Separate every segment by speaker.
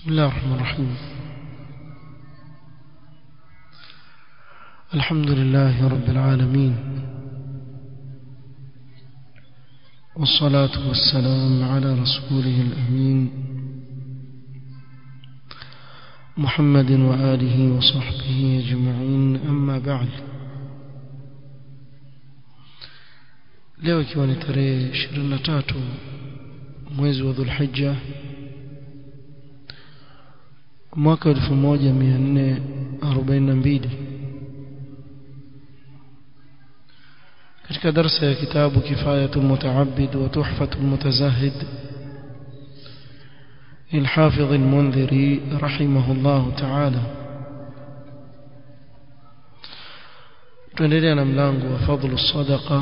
Speaker 1: بسم الله الرحمن الرحيم الحمد لله رب العالمين والصلاة والسلام على رسوله الأمين محمد وآله وصحبه أجمعين أما بعد leo ikiwa ni tarehe 23 mwezi wa Dhulhijja mwaka 1442 katika darasa ya kitabu kifayatul mutaabbid wa tuhfatul mutazahid الحافظ المنذري رحمه الله تعالى tuendelea na mlango wa fadhlu sadaqa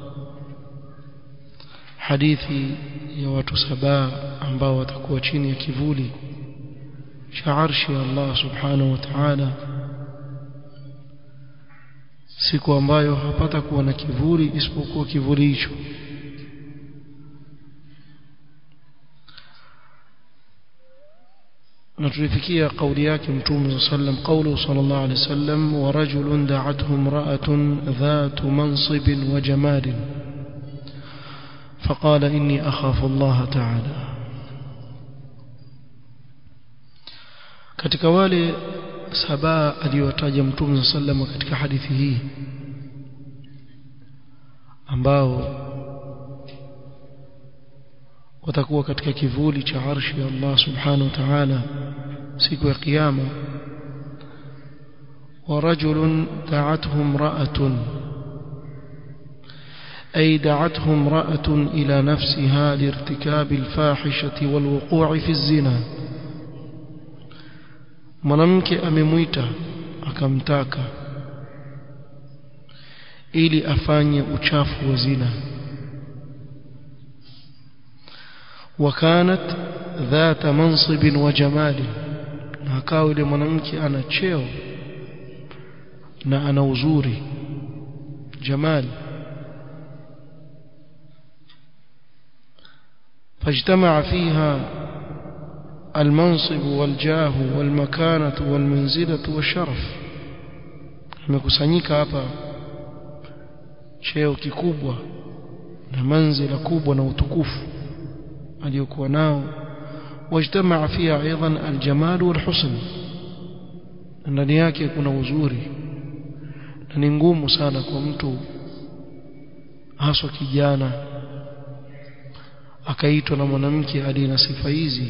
Speaker 1: hadithi ya watu saba ambao watakuwa chini ya kivuli cha arshi ya Allah subhanahu wa ta'ala siku ambayo hapata kuwa na kivuli isipokuwa kivuli hicho na tulifikia kauli yake mtume sallam qawlu sallallahu alayhi wasallam wa rajulun da'athu imra'atun dhatu mansibin wa jamalin فقال إني أخاف الله تعالى katika wale saba aliyotaja mtume sallam katika hadithi hii ambao watakuwa katika kivuli cha arshi ya Allah subhanahu wa ta'ala siku ya kiyama wa rajulun da'athu imra'atun أي دعته امرأة إلى نفسها لارتكاب الفاحشة والوقوع في الزنا mwanamke amemwita akamtaka ili afanye uchafu wa zina wakanat dhata mansibin wa jamali na akawa yule mwanamke ana cheo na ana uzuri jamali فاجتمع فيها المنصب والجاه والمكانة والمنزلة والشرف imekusanyika hapa cheo kikubwa na manzila kubwa na utukufu aliyokuwa nao wajtamaa fiha aidan aljamal walhusn ndani yake kuna uzuri na ni ngumu sana kwa mtu haswa kijana akaitwa na mwanamke aliye na sifa hizi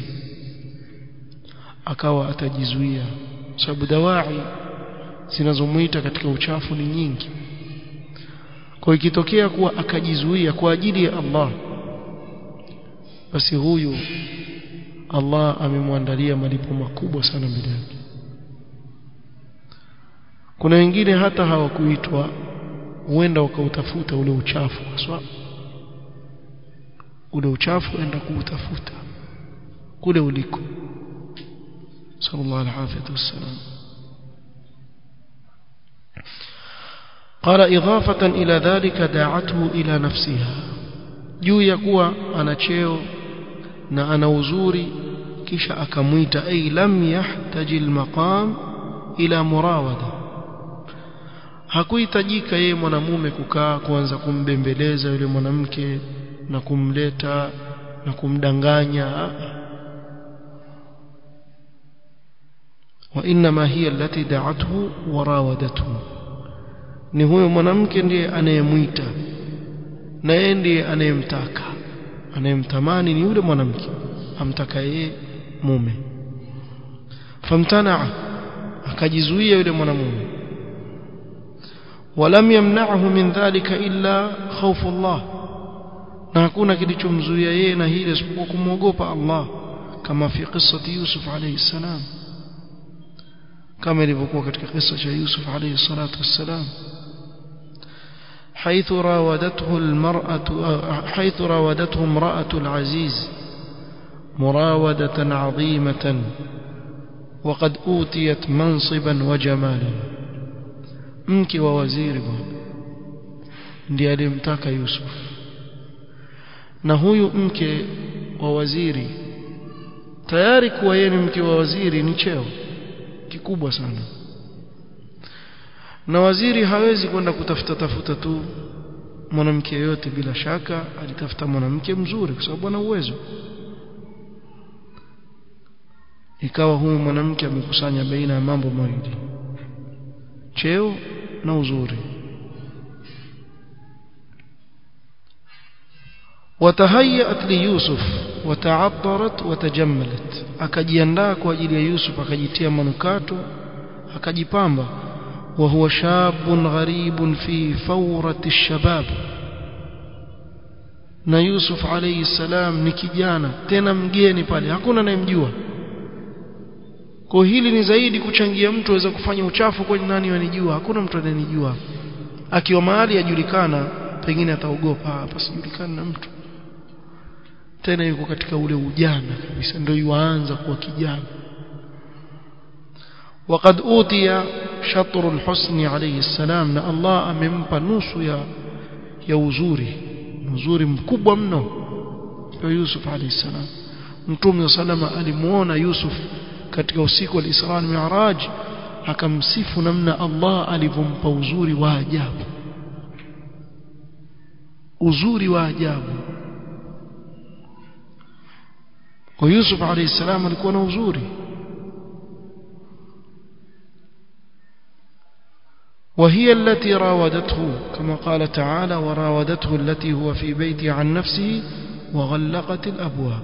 Speaker 1: akawa atajizuia sababu dawai zinazomuita katika uchafu ni nyingi kwa ikitokea kuwa akajizuia kwa ajili ya Allah basi huyu Allah amemwandalia malipo makubwa sana mbele yake kuna wengine hata hawakuitwa huenda wakautafuta ule uchafu haswa ule uchafu enda kuutafuta kule uliko sallallahu alaihi wasallam قال إضافة إلى ذلك دعته إلى نفسها juu ya kuwa ana cheo na ana uzuri kisha akamwita ay lam yahtaji almaqam ila murawada hakuhitajika yeye mwanamume kukaa kuanza kumbembeleza yule mwanamke na kumleta na kumdanganya وانما هي التي دعته وراودته ni huyo mwanamke ndiye anayemwita na yeye ndiye anayemtaka anayemtamani ni yule mwanamke amtaka yeye mume famtana akajizuia yule mwanamume ولم يمنعه من ذلك إلا خوف الله na hakuna kilichomzuia yeye na hili isipokuwa kumwogopa Allah kama fi qissati Yusuf alayhi salam kama ilivyokuwa katika kisa cha Yusuf alayhi salatu wassalam حيث راودته المرأة حيث راودته امرأة العزيز مراودة عظيمة وقد أوتيت منصبا وجمالا mke wa waziri bwana ndiye alimtaka Yusuf na huyu mke wa waziri tayari kuwa yeye ni mke wa waziri ni cheo kikubwa sana na waziri hawezi kwenda kutafuta tafuta tu mwanamke yote bila shaka alitafuta mwanamke mzuri kwa sababu ana uwezo ikawa huyu mwanamke amekusanya baina ya mambo mawili cheo na uzuri وتهيأت ليوسف وتعطرت وتجملت akajiandaa kwa ajili ya Yusuf akajitia manukato akajipamba وهو شاب غريب في فورة الشباب na Yusuf alayhi salam ni kijana tena mgeni pale hakuna anayemjua kwa hili ni zaidi kuchangia mtu aweza kufanya uchafu kwa nani wanijua hakuna mtu anayenijua akiwa mahali ajulikana pengine ataogopa hapa sijulikani na mtu tena yuko katika ule ujana kabisa ndio yuanza kuwa kijana وقد أوتي شطر الحسن عليه السلام na Allah amempa nusu ya ya uzuri uzuri mkubwa mno kwa Yusuf alayhi salam Mtume salama alimuona Yusuf katika usiku wa Isra na Mi'raj akamsifu namna Allah alivyompa uzuri wa ajabu uzuri wa ajabu kwa Yusuf alayhi salam alikuwa na uzuri وهي التي راودته كما قال تعالى وراودته التي هو في بيته عن نفسه وغلقت الأبواب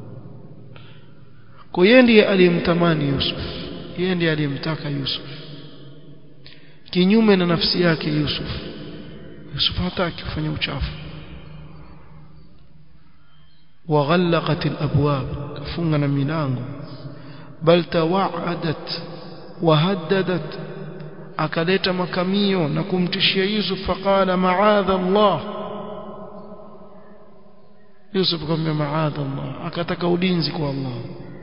Speaker 1: كويندي aliyemtamani Yusuf yeye ndiye aliyemtaka Yusuf kinyume na nafsi yake Yusuf Yusuf hataki kufanya uchafu وغلقت الأبواب كفungana milango bal tawa'adat وهددت akaleta makamio na kumtishia Yusuf faqala ma'adha Allah Yusuf akamwambia ma'adha Allah akataka ulinzi kwa Allah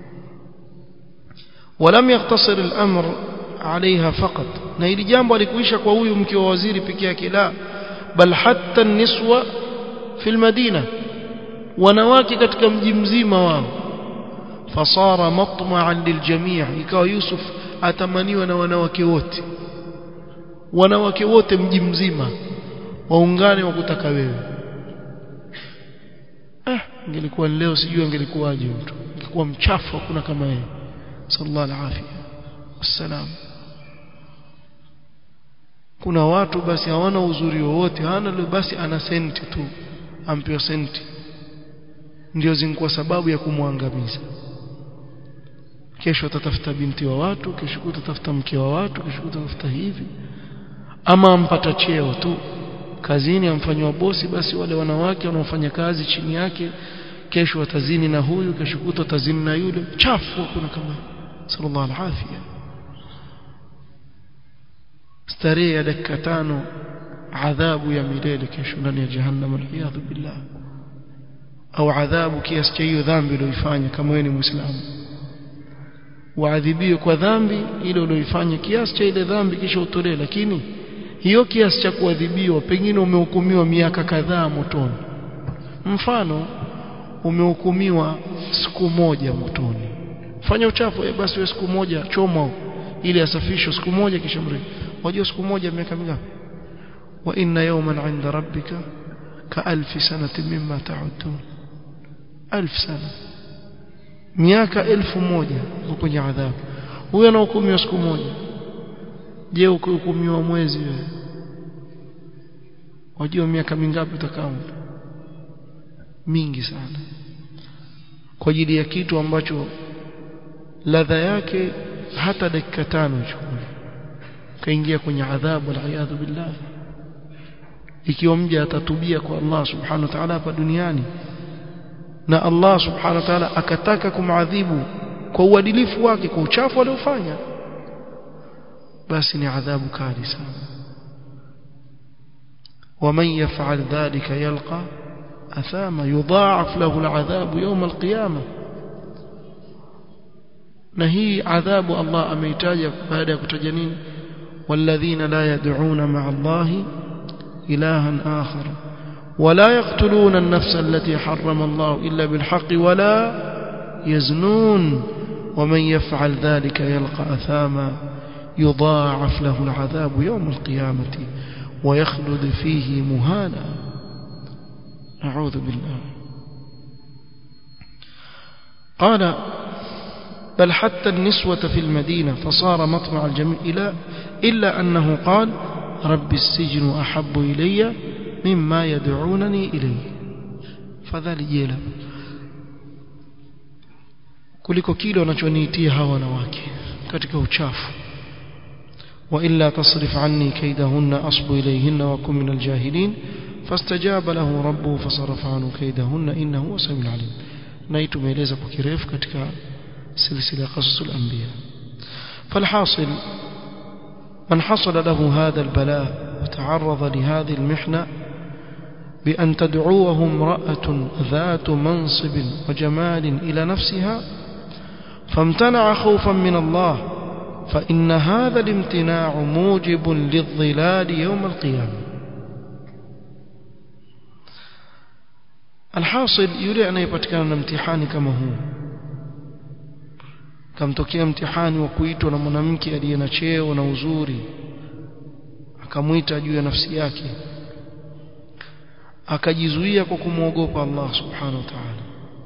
Speaker 1: ولم يقتصر الأمر عليها فقط na hili jambo alikuisha kwa huyu mke wa waziri peke yake la bal hatta niswa fi almadina wanawake katika mji mzima wao fasara matma'an liljami' ikawa Yusuf atamaniwa na wanawake wote wanawake wote mji mzima waungane wa kutaka wewe ah ingelikuwa leo sijui angelikuwaje mtu ingekuwa mchafu hakuna kama yeye sallallahu alaihi wasallam kuna watu basi hawana uzuri wowote hana basi ana senti tu ampewa senti ndio zingekuwa sababu ya kumwangamiza kesho atatafuta binti wa watu kesho utatafuta mke wa watu kesho utatafuta hivi ama ampata cheo tu kazini amfanywa bosi basi wale wanawake wanaofanya kazi chini yake kesho watazini na huyu kesho kuto tazini na yule chafu kuna kama sallallahu alaihi starehe ya dakika tano adhabu ya milele kesho ndani ya jahannam aliyadhu billah au adhabu kiasi cha hiyo dhambi uliyoifanya kama wewe ni muislamu waadhibiwe kwa dhambi ile uliyoifanya kiasi cha ile dhambi kisha utolee lakini hiyo kiasi cha kuadhibiwa pengine umehukumiwa miaka kadhaa motoni mfano umehukumiwa siku moja motoni fanya uchafu eh, basi wewe siku moja chomwa ili asafishwe siku moja kisha mri wajua siku moja miaka mingapi wa inna yawman 'inda rabbika ka alfi sanatin mimma ta'udun alf sana miaka elfu moja kwenye adhabu huyo anahukumiwa siku moja je ukihukumiwa mwezi wewe wajua miaka mingapi utakao mingi sana kwa ajili ya kitu ambacho ladha yake hata dakika tano ichukue kaingia kwenye adhabu aliyadhu billah ikiwa mja atatubia kwa Allah subhanahu wa ta'ala hapa duniani na Allah subhanahu wa ta'ala akataka kumadhibu kwa uadilifu wake kwa uchafu aliofanya basi ni adhabu kali sana ومن يفعل ذلك يلقى أثاما يضاعف له العذاب يوم القيامة نهي عذاب الله أميتاج بعد كتجنين والذين لا يدعون مع الله إلها آخر ولا يقتلون النفس التي حرم الله إلا بالحق ولا يزنون ومن يفعل ذلك يلقى أثاما يضاعف له العذاب يوم القيامة ويخلد فيه مهانا نعوذ بالله قال بل حتى النسوة في المدينة فصار مطمع الجميع إلى إلا أنه قال رب السجن أحب إلي مما يدعونني إليه fadhali jela kuliko kile wanachoniitia hawa wanawake katika uchafu wa illa tasrif anni kaidahunna asbu ilayhinna wa kum min aljahilin fastajaba lahu rabbuhu fasarafa anhu kaidahunna innahu huwa samiul alim na hii tumeeleza kwa kirefu katika silsila qasasul anbiya falhasil من حصل له هذا البلاء وتعرض لهذه المحنة بأن تدعوه امرأة ذات منصب وجمال إلى نفسها فامتنع خوفا من الله فإن هذا الامتناع موجب للظلال يوم القيامة الحاصل يريد أن يبتكان امتحان كما هو kamtokea mtihani wa kuitwa na mwanamke aliye na cheo na uzuri akamwita juu ya nafsi yake akajizuia kwa kumwogopa Allah subhanahu wa ta'ala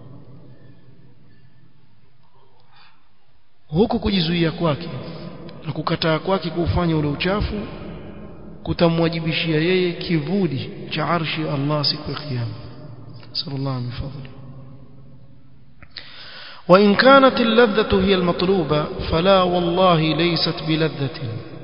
Speaker 1: huku kujizuia kwake na kukataa kwake kuufanya ule uchafu kutamwajibishia yeye kivuli cha arshi ya Allah siku ya kiyama sallallahu alaihi wasallam وإن كانت اللذة هي المطلوبة فلا والله ليست بلذة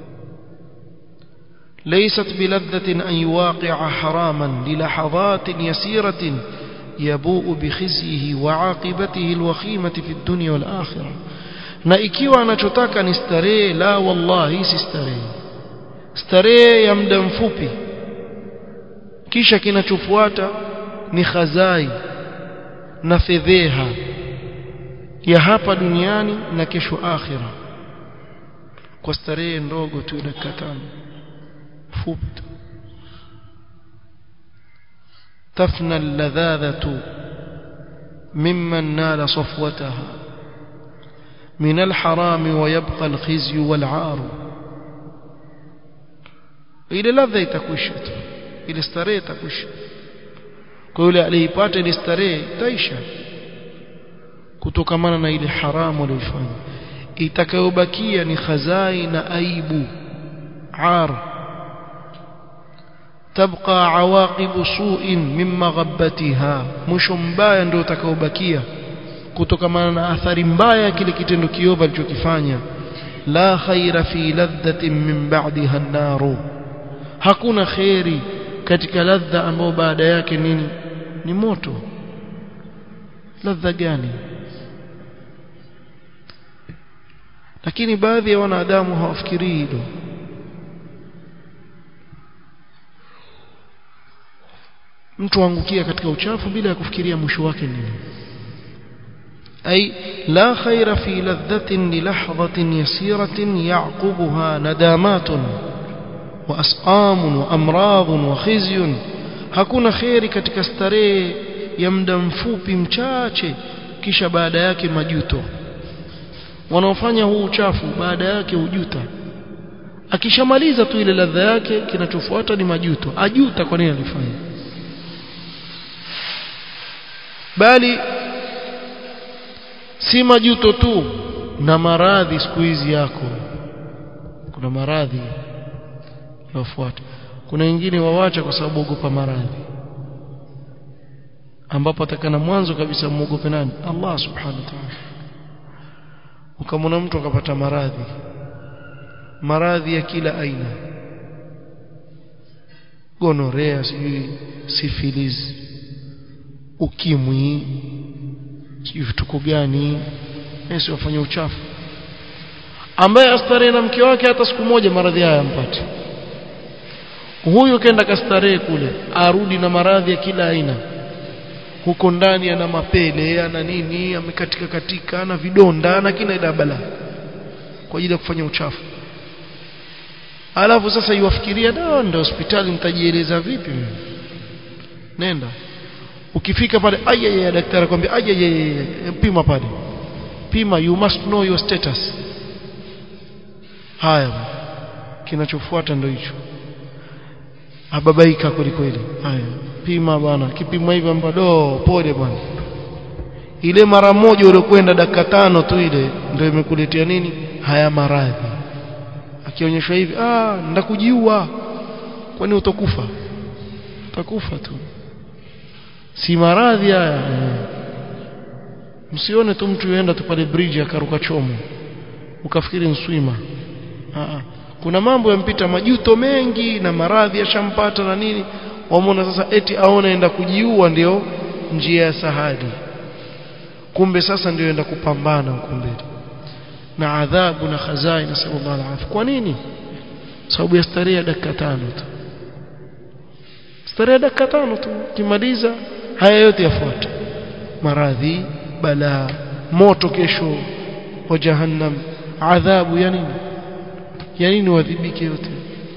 Speaker 1: ليست بلذة أن يواقع حراما للحظات يسيرة يبوء بخزيه وعاقبته الوخيمة في الدنيا والآخرة na ikiwa anachotaka ni starehe la wallahi si starehe starehe ya muda mfupi kisha kinachofuata ni khazai na fedheha ya hapa duniani na kesho akhira kwa starehe ndogo tu dakika tano fupi tu تفنى اللذاذة ممن نال صفوتها من الحرام ويبقى الخزي والعار ile ladha itakwisha tu ile starehe itakwisha kwa yule aliyeipata ile starehe itaisha kutokamana na ile haramu aliyofanya itakayobakia ni khazai na aibu ar تبقى عواقب سوء من مغبتها mwisho mbaya ndio utakaobakia kutokamana na athari mbaya kile kitendo kiovu alichokifanya la khaira fi ladhatin min ba'daha an-nar hakuna khairi katika ladha ambayo baada yake nini ni moto ladha gani lakini baadhi ya wanadamu hawafikirii hilo mtu angukia katika uchafu bila ya kufikiria mwisho wake nini أي لا خير في لذة للحظة يسيرة يعقبها ندامات وأسقام وأمراض وخزي hakuna kheri katika starehe ya muda mfupi mchache kisha baada yake majuto wanaofanya huu uchafu baada yake ujuta akishamaliza tu ile ladha yake kinachofuata ni majuto ajuta kwa nini alifanya bali si majuto tu na maradhi siku hizi yako kuna maradhi yafuata kuna wengine wawacha kwa sababu ogopa maradhi ambapo atakana mwanzo kabisa muogope nani Allah subhanahu wa ta'ala ukamwona mtu akapata maradhi maradhi ya kila aina gonorea sijui syphilis ukimwi sijui vituko gani Yesu wafanye uchafu ambaye astarehe na mke wake hata siku moja maradhi haya yampate huyu kenda kastarehe kule arudi na maradhi ya kila aina huko ndani ana mapele ana nini amekatika katika ana vidonda ana kila ila bala kwa ajili ya kufanya uchafu alafu sasa iwafikiria da ndio hospitali nitajieleza vipi mimi nenda ukifika pale ayaya daktari akwambia ayaya pima pale pima you must know your status haya kinachofuata ndio hicho ababaika kweli kweli haya pima bwana kipima hivi ambado pole bwana ile mara moja uliokwenda dakika tano tu ile ndio imekuletea nini haya maradhi akionyeshwa hivi ah ndakujiua kwani utakufa utakufa tu si maradhi haya msione tu mtu yenda tu pale bridge akaruka chomo ukafikiri nswima ah kuna mambo yampita majuto mengi na maradhi yashampata na nini wamwona sasa eti aona enda kujiua ndio njia ya sahadi kumbe sasa ndio enda kupambana huko mbele na adhabu na khazai na sallallahu alaihi kwa nini sababu ya starehe ya dakika tano tu starehe ya dakika tano tu kimaliza haya yote yafuata maradhi balaa moto kesho wa jahannam adhabu ya nini ya nini wadhibike yote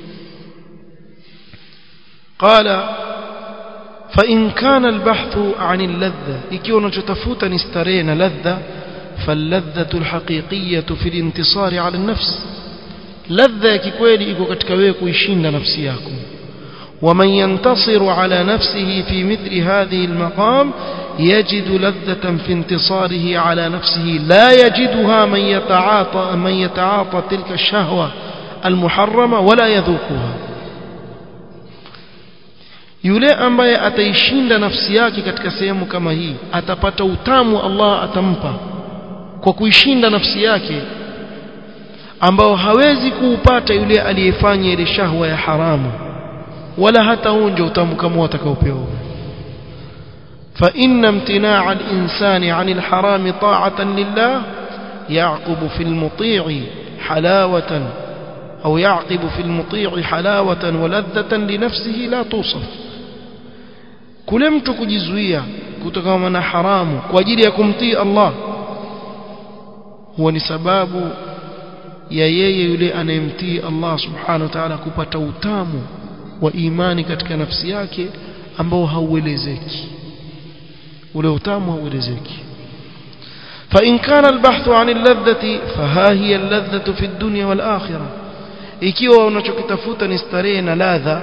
Speaker 1: قال فإن كان البحث عن اللذة ikiwa unachotafuta ni starehe na ladha فاللذة الحقيقية في الانتصار على النفس ladha ya kikweli iko katika wewe kuishinda nafsi yako ومن ينتصر على نفسه في مثل هذه المقام يجد لذة في انتصاره على نفسه لا يجدها من يتعاطى من يتعاطى تلك الشهوة المحرمة ولا يذوقها yule ambaye ataishinda nafsi yake katika sehemu kama hii atapata utamu Allah atampa kwa kuishinda nafsi yake ambao hawezi kuupata yule aliyefanya ile shahwa ya haramu wala hata onja utamu kama atakaopewa فإن امتناع الإنسان عن الحرام طاعة لله يعقب في المطيع حلاوة أو يعقب في المطيع حلاوة ولذة لنفسه لا توصف kule mtu kujizuia kutokana na haramu kwa ajili ya kumtii Allah huwa ni sababu ya yeye yule anayemtii Allah subhanahu wa ta'ala kupata utamu wa imani katika nafsi yake ambao hauelezeki ule utamu hauelezeki فإن كان البحث عن اللذة فها هي اللذة في الدنيا والآخرة ikiwa unachokitafuta ni starehe na ladha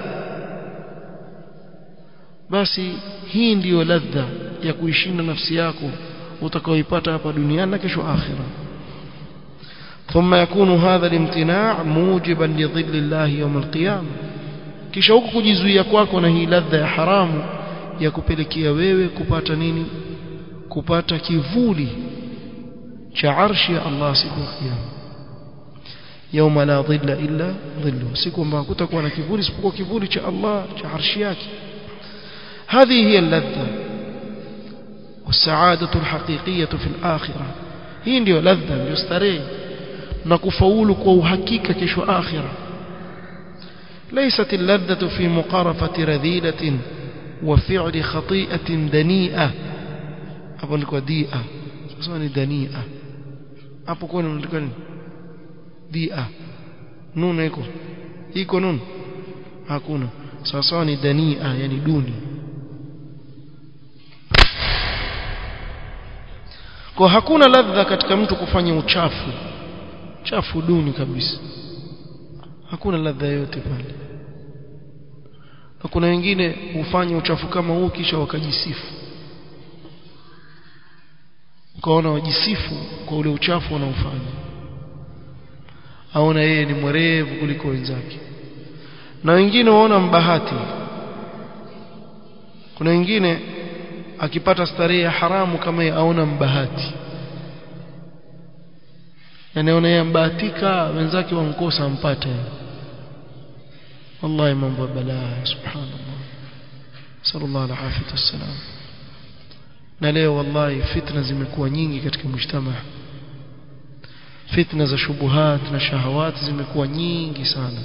Speaker 1: basi hii ndiyo ladha ya kuishinda nafsi yako utakaoipata hapa duniani na kesho akhira ثم يكون هذا الامتناع موجبا لظل الله يوم القيامه kisha huku kujizuia kwako na hii ladha ya haramu ya kupelekea wewe kupata nini kupata kivuli cha arshi ya Allah siku ya kiyama يوم لا ظل إلا ظله siku ambayo kutakuwa na kivuli isipokuwa kivuli cha Allah cha arshi yake هذه هي اللذة والسعادة الحقيقية في الآخرة hii ndio ladha ndio starehe na kufaulu kwa uhakika kesho akhira ليست اللذة في مقارفة رذيلة وفعل خطيئة دنيئة hapo ndiko dia sasa ni dania hapo kwa nini ndiko nini dia nuna iko iko nun hakuna sawa ni dania yani duni kwa hakuna ladha katika mtu kufanya uchafu chafu duni kabisa hakuna ladha yote pale na kuna wengine hufanya uchafu kama huu kisha wakajisifu ukaona wajisifu kwa ule uchafu wanaofanya aona yeye ni mwerevu kuliko wenzake na wengine waona mbahati kuna wengine akipata starehe ya haramu kama yeye aona mbahati anaona yeye mbahatika wenzake wamkosa ampate wallahi mambo balaa subhanallah sallallahu alaihi wasallam na leo wallahi fitna zimekuwa nyingi katika mujtama fitna za shubuhat na shahawat zimekuwa nyingi sana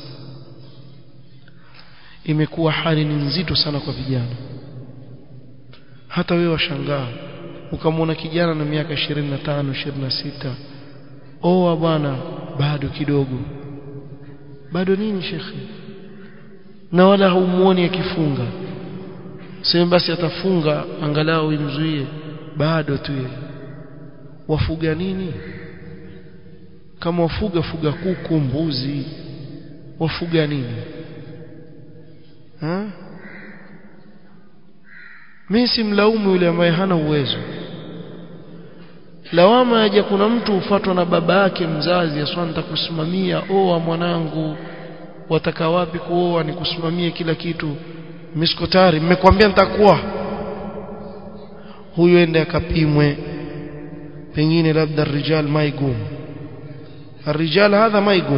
Speaker 1: imekuwa hali ni nzito sana kwa vijana hata wewe washangaa ukamwona kijana na miaka 25 26 oa bwana bado kidogo bado nini shekhi na wala haumuoni akifunga sema basi atafunga angalau imzuie bado tu yeye wafuga nini kama wafuga fuga kuku mbuzi wafuga nini ha mimi simlaumu yule ambaye hana uwezo lawama yaja kuna mtu ufatwa na baba yake mzazi aswa nitakusimamia oa mwanangu wataka wapi kuoa nikusimamie kila kitu mimi tayari mmekwambia nitakuwa huyo ende akapimwe pengine labda rijal maigum الرجال هذا maigum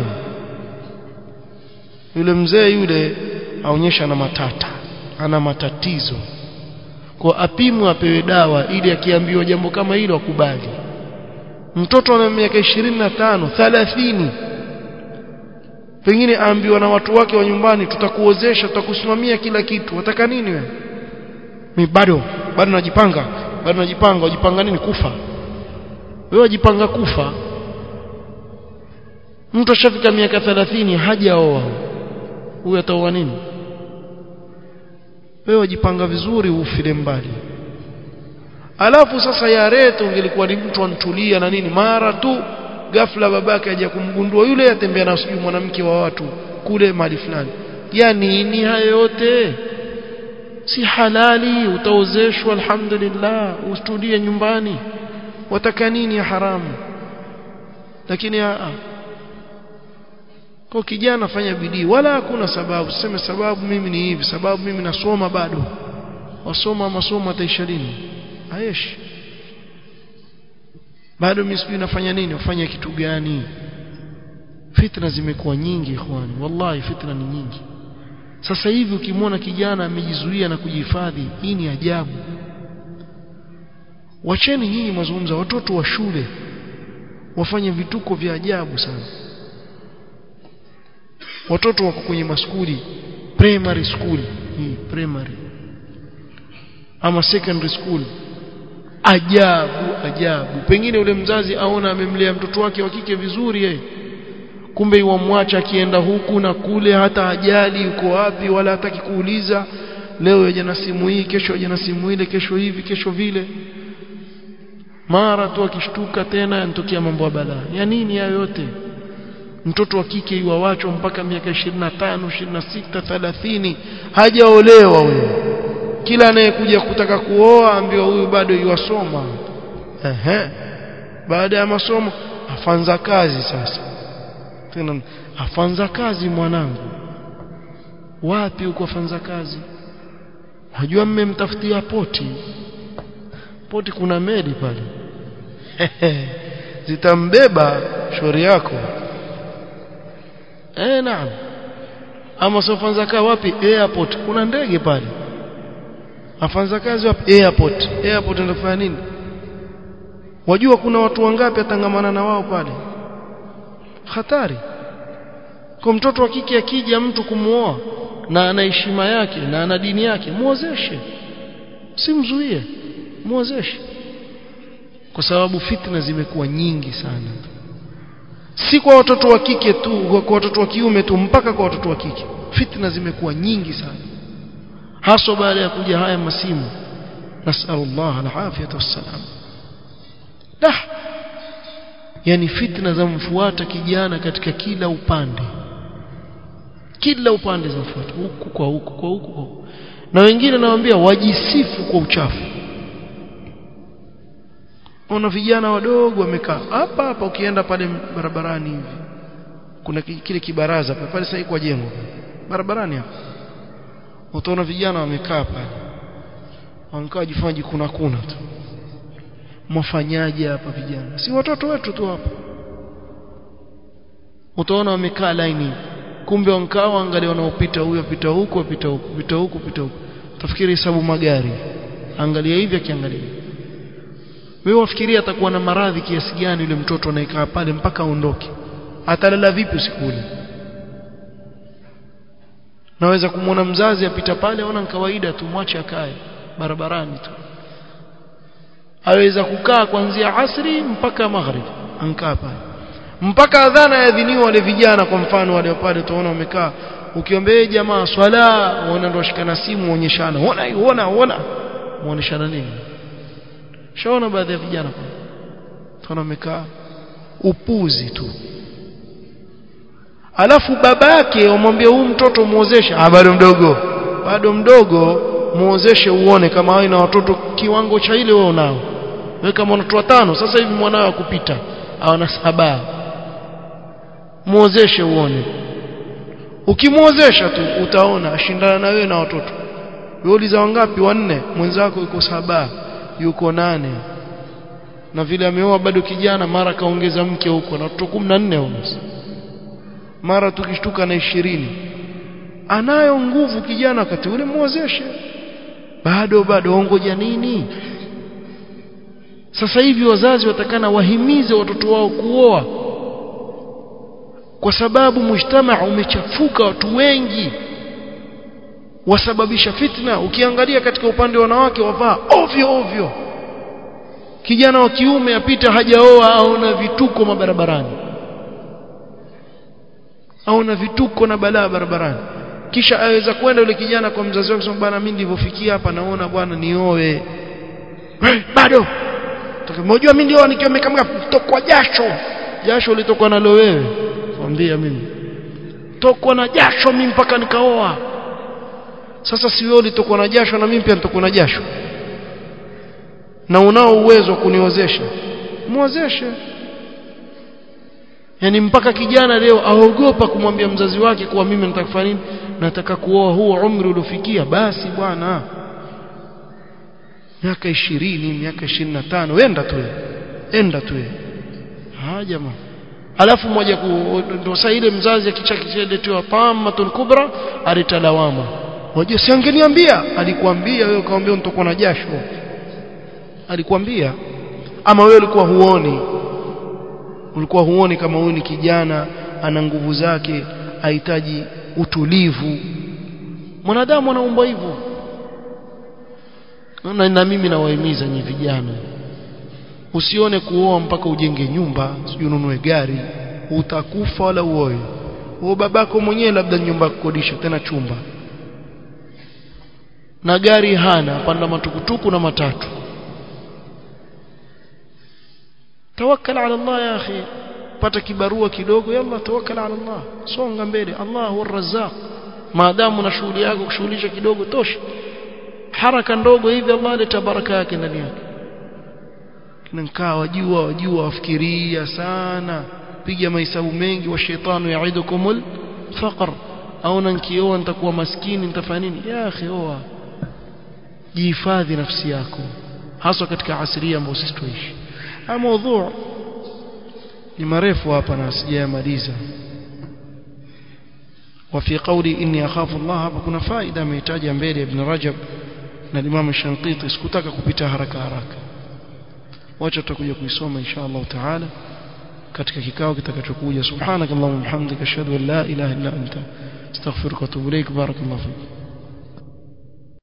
Speaker 1: yule mzee yule aonyesha na matata ana matatizo kwa apimwe apewe dawa ili akiambiwa jambo kama hilo akubali mtoto ana miaka 25 30 pengine aambiwa na watu wake wa nyumbani tutakuozesha tutakusimamia kila kitu wataka nini wewe mimi bado bado najipanga bado najipanga wajipanga nini kufa wewe wajipanga kufa mtu ashafika miaka 30 hajaoa huyo ataoa nini wewe wajipanga vizuri ufile mbali alafu sasa ya reto ungelikuwa ni mtu antulia na nini mara tu ghafla babake aje kumgundua yule atembea na sijui mwanamke wa watu kule mahali fulani ya nini hayo yote si halali utaozeshwa alhamdulillah ustulie nyumbani wataka nini ya haramu lakini a kwa kijana fanya bidii wala hakuna sababu sema sababu mimi ni hivi sababu mimi nasoma bado wasoma masomo ataisha lini ayeshi bado mimi sijui nafanya nini ufanye kitu gani fitna zimekuwa nyingi ikhwani wallahi fitna ni nyingi sasa hivi ukimwona kijana amejizuia na kujihifadhi hii ni ajabu wacheni nyinyi mazungumzo watoto wa shule wafanye vituko vya ajabu sana watoto wako kwenye maskuli primary school hii primary ama secondary school ajabu ajabu pengine ule mzazi aona amemlea mtoto wake wa kike vizuri yeye kumbe iwamwacha akienda huku na kule hata ajali yuko wapi wala hataki kuuliza leo yaje na simu hii kesho yaje na simu ile kesho hivi kesho vile mara tu akishtuka tena yanatokea mambo ya balaa ya nini hayo yote mtoto wa kike iwawachwa mpaka miaka 25 26 30 hajaolewa huyo kila anayekuja kutaka kuoa ambiwa huyu bado yuwasoma ehe baada ya masomo afanza kazi sasa tena afanza kazi mwanangu wapi uko afanza kazi najua mmemtafutia poti poti kuna meli pale zitambeba shauri yako eh naam ama sofanza kaa wapi airport kuna ndege pale afanza kazi wapi airport airport ndio kufanya nini wajua kuna watu wangapi atangamana na wao pale hatari kwa mtoto wa kike akija mtu kumuoa na ana heshima yake na ana dini yake muozeshe simzuie muozeshe kwa sababu fitna zimekuwa nyingi sana si kwa watoto wa kike tu kwa watoto wa kiume tu mpaka kwa watoto wa kike fitna zimekuwa nyingi sana haswa baada ya kuja haya masimu nasallallahu alafiyata wassalam dah yani fitna zamfuata kijana katika kila upande kila upande zamfuata huku kwa huku kwa huku kwa huku na wengine nawaambia wajisifu kwa uchafu ona vijana wadogo wamekaa hapa hapa ukienda pale barabarani hivi kuna kile kibaraza pale pale sasa kwa jengo barabarani hapa utaona vijana wamekaa pale wankaa jifanya kuna kuna tu mwafanyaje hapa vijana si watoto wetu tu hapa utaona wamekaa laini kumbe wankaa waangalia wanaopita huyo apita huko apita huko pita huko pita huko tafikiri hesabu magari angalia hivi akiangalia wewe wafikiria atakuwa na maradhi kiasi gani yule mtoto anayekaa pale mpaka aondoke atalala vipi usiku ule naweza kumwona mzazi apita pale aona ni kawaida tu mwache akae barabarani tu aweza kukaa kuanzia asri mpaka maghrib ankaa pale mpaka adhana yaadhiniwa wale vijana kwa mfano wale pale tunaona wamekaa ukiombea jamaa swala uona ndo shikana simu uonyeshana uona uona uona muoneshana nini shaona baadhi ya vijana tuna wamekaa upuzi tu alafu babake umwambie huyu mtoto muozeshe ah bado mdogo bado mdogo muozeshe uone kama wewe na watoto kiwango cha ile wewe unao wewe kama una watoto watano sasa hivi mwanao akupita awana saba muozeshe uone ukimuozesha tu utaona ashindana na wewe na watoto wewe uliza wangapi wanne mwenzako yuko saba yuko nane na vile ameoa bado kijana mara kaongeza mke huko na watoto 14 almost mara tukishtuka na ishirini anayo nguvu kijana wakati ule muozeshe bado bado ongoja nini sasa hivi wazazi watakana wahimize watoto wao kuoa kwa sababu mujtamaa umechafuka watu wengi wasababisha fitna ukiangalia katika upande wa wanawake wavaa ovyo ovyo kijana wa kiume apita hajaoa aona vituko mabarabarani aona vituko na balaa barabarani kisha aweza kwenda yule kijana kwa mzazi wake kusema bwana mimi nilivyofikia hapa naona bwana nioe hey, bado unajua mimi ndio nikiwa nimekamka tokwa jasho jasho litokwa nalo wewe mwambia mimi tokwa na jasho mimi mpaka nikaoa sasa si wewe ulitokwa na jasho na mimi pia nitokwa na jasho na unao uwezo wa kuniozesha muozeshe yani mpaka kijana leo aogopa kumwambia mzazi wake kuwa mimi nataka kufanya nini nataka kuoa huo umri uliofikia basi bwana miaka ishirini miaka ishirini na tano wenda tu enda tu ha jamaa alafu moja ndo saa ile mzazi akichakisheletewa tamatul kubra alitalawama wajua si angeniambia alikwambia wewe ukamwambia nitakuwa na jasho alikwambia ama wewe ulikuwa huoni ulikuwa huoni kama huyu ni kijana ana nguvu zake ahitaji utulivu mwanadamu anaumbwa hivyo na, na mimi nawahimiza nyi vijana usione kuoa mpaka ujenge nyumba sijui ununue gari utakufa wala uoe wewe babako mwenyewe labda nyumba ya kukodisha tena chumba na gari hana panda matukutuku na matatu tawakkal ala Allah ya akhi pata kibarua kidogo yalla tawakkal ala Allah songa mbele Allah huwa razzaq maadamu na shughuli yako kushughulisha kidogo tosha haraka ndogo hivi Allah aleta baraka yake ndani yake nkaa wajua wajua wafikiria sana piga mahesabu mengi wa shetani yaidukumul faqr au nkioa nitakuwa maskini nitafanya nini ya akhi oa jihifadhi nafsi yako haswa katika asiria ambayo sisi tuishi haya mada ni marefu hapa na sijayamaliza وفي قولي إني أخاف الله hapa kuna faida amehitaja mbele ibn Rajab na Imam Shanqiti sikutaka kupita haraka haraka wacha tutakuja kuisoma insha Allah taala katika kikao kitakachokuja subhanakallahumma hamdika ashhadu an la ilaha illa anta astaghfiruka wa atubu ilaik barakallahu fik